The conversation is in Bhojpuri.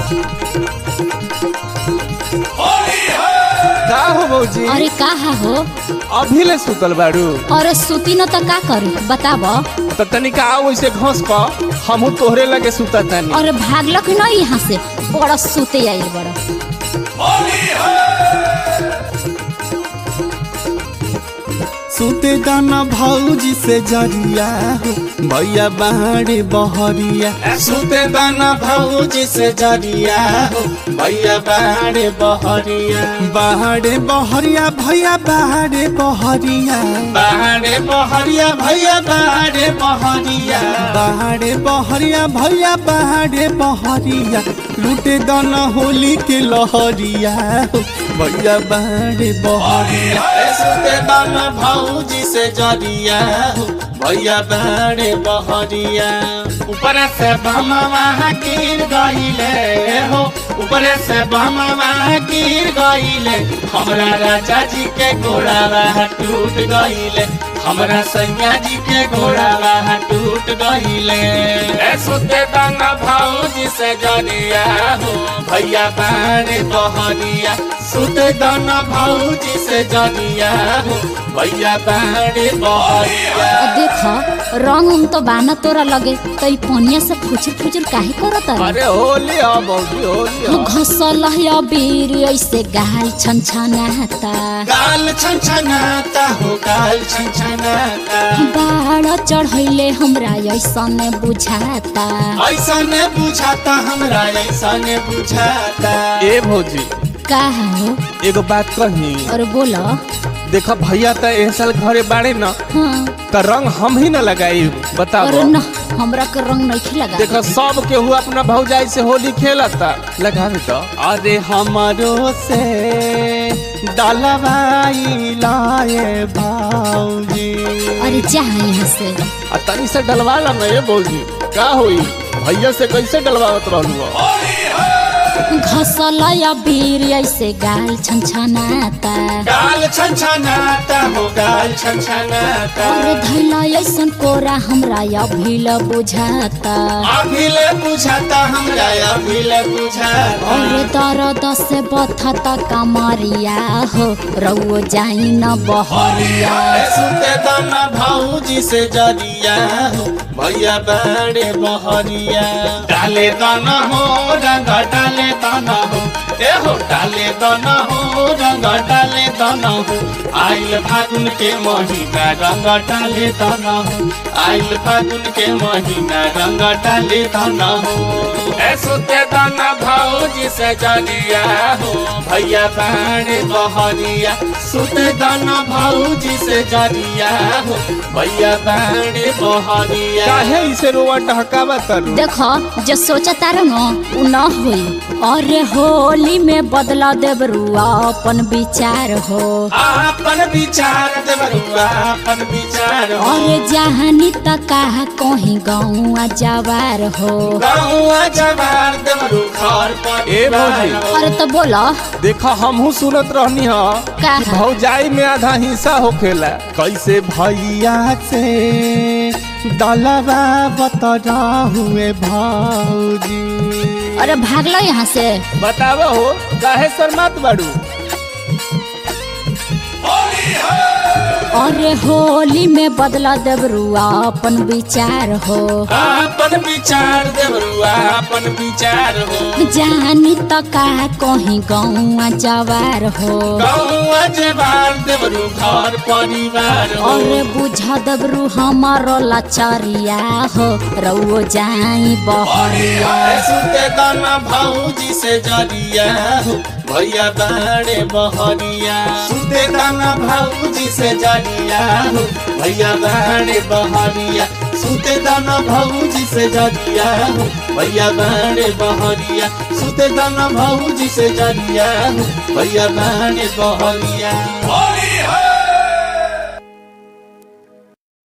का हो भौजी अरे कहा हो अभी ले सुतल बाड़ू अरे सुती न त का करू बताब तो तनिका आओ वैसे घोंस क हमहू तोहरे लगे सुता तानी अरे भागलक न यहाँ से बड़ा सुते आइल बड़ा सुते दाना भौजी से जरिया हो भैया बाहरे बहरिया सुते दाना भौजी से जरिया हो भैया बाहरे बहरिया बाहरे बहरिया भैया बाहरे बहरिया बाहरे बहरिया भैया बाहरे बहरिया बाहरे बहरिया भैया बाहरे बहरिया लूटे दाना होली के लहरिया हो भैया बाहरे बहरिया सुते दाना भौजी से जरिया हो भैया बाहरे बहरिया ऊपर से बमवा गिर गईले हो ऊपर से बमवा गिर गईले हमरा राजा जी के घोड़ा टूट गईले हमरा सैया जी के घोड़ा टूट गईले ए सुते दाना भौजी से जरिया हो भैया बाहरे बहरिया सुते दाना भौजी से जरिया हो भैया बाहरे बहरिया अ देख रंग उंग तो बाना तोरा लगे तई पनिया से फुचुर फुचुर काहे करत अरे होली हो भौजी होली हो घसल है बीर ऐसे गाल छन छनाता गाल छनछनाता हो गाल छनछनाता बाड़ चढ़ैले हमरा ऐसन बुझाता ऐसा ने बुझाता हमरा ऐसा ने बुझाता ए भौजी का हो एगो बात कही और बोलो देखा भैया त एह साल घरे बाड़े न हाँ त रंग हम ही न लगाई बताओ अरे न हमरा के रंग नहीं लगा देखो सब केहू अपना भौजाई से होली खेलता लगावे तो अरे हमारो से डलवाई लाए भाऊजी अरे जा यहाँ से आ तनी से डलवा ला ना ये भौजी का होई भैया से कैसे डलवावत रहलू हो? घसल या बीर ऐसे गाल छन छनाता गाल छनछनाता हो गाल छनछनाता अरे धैला ऐसन कोरा हमरा या भील बुझाता अभिले बुझाता हमरा अभिले बुझाता अरे दर्द से बथता कमरिया हो रउओ जाई न बहरिया सुते दाना भाऊजी से जरिया हो भैया बड़े बहरिया डाले दाना हो रंग डाले दाना हो ए हो डाले दाना हो रंग डाले दाना हो आइल फागुन के महीना रंग डाले दाना हो आइल फागुन के महीना रंग डाले दाना हो ए सुते दाना भाऊजी से जरिया हो भैया बड़े बहरिया सुते दाना भाऊजी से जरिया हो भैया बड़े बहरिया काहे इसे रोवा टहकावा तरू देखो जो सोचा तारो न उ न होई अरे होली में बदला देव रुआ अपन विचार हो आपन विचार देवरुआ आपन विचार हो अरे जहानी तक कहा कहीं गाँव जवार हो गाँव जवार देवरु घर पर ए भौजी। अरे तो बोलो देखा हमहू सुनत रहनी ह का कि भौजाई में आधा हिस्सा होखेला कैसे भैया से डलवा बतरा हुए भाऊजी अरे भागलो यहाँ से बतावा हो काहे शर्मात बाड़ू अरे होली में बदला देव रुआ अपन विचार हो आपन विचार देवरुआ आपन विचार हो जानी तो का कहीं गाँव जवार हो गाँव जवार देवरु घर परिवार हो अरे बुझा दबरू हमारो लाचारिया हो रउओ जाई बहरिया सुते दाना भाऊजी से जरिया हो भैया बड़े बहरिया सुते दाना भाऊजी से जरिया हो भैया बड़े बहरिया सुते दाना भाऊजी से जरिया हो भैया बड़े बहरिया सुते दाना भाऊजी से जरिया हो भैया बड़े बहरिया